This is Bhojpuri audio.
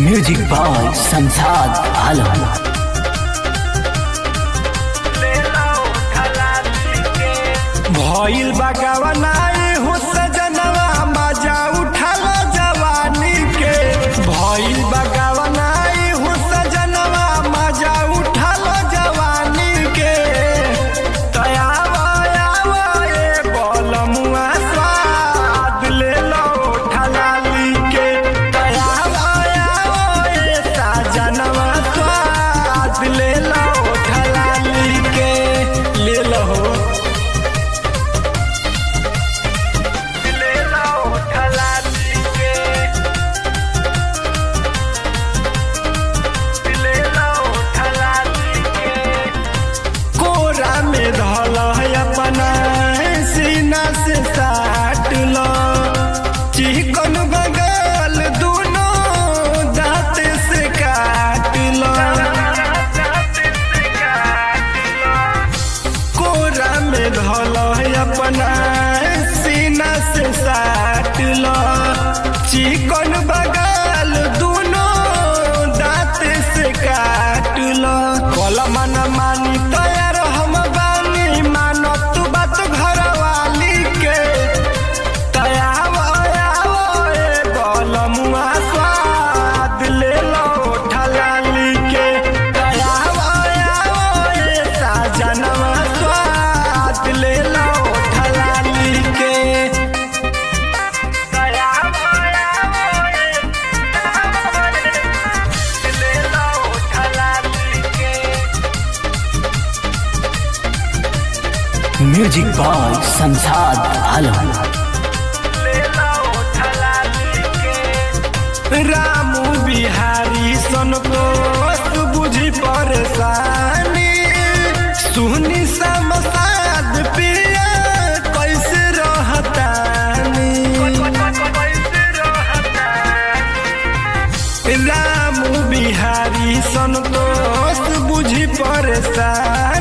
म्यूजिक बाय संसाद आलम भइल बगवनाई हो सजनवा मजा उठल जवानी के भइल बगवनाई हो सजनवा मजा उठल जवानी के तयावा ए बलमुआ स्वाद ले लो ठलाली के तयावा ए सजनवा स्वाद ले लो ठलाली के ले लो ले लो ठलाली के ले लो ठलाली के कोरा में धल है अपना सीना से साट लो चिकन बगल दोनों दांत से काट लो कोरा में धल है अपना सीना से साट लो चिकन बगल दोनों दांत से काट लो कल मन मानी तैयार हम बानी मानो तू बात घर वाली के तयाव आव ए बलमुआ स्वाद ले लो ठलाली के तयाव आव ए साजनवा स्वाद ले लो ठलाली के तयाव आव ए ले लो ठलाली के म्यूजिक बाय संसाद आलम रामू बिहारी सनको बुझी परेशानी सुनी समसाद पिया कैसे रहतानी रामू बिहारी संतोष बुझी परेशानी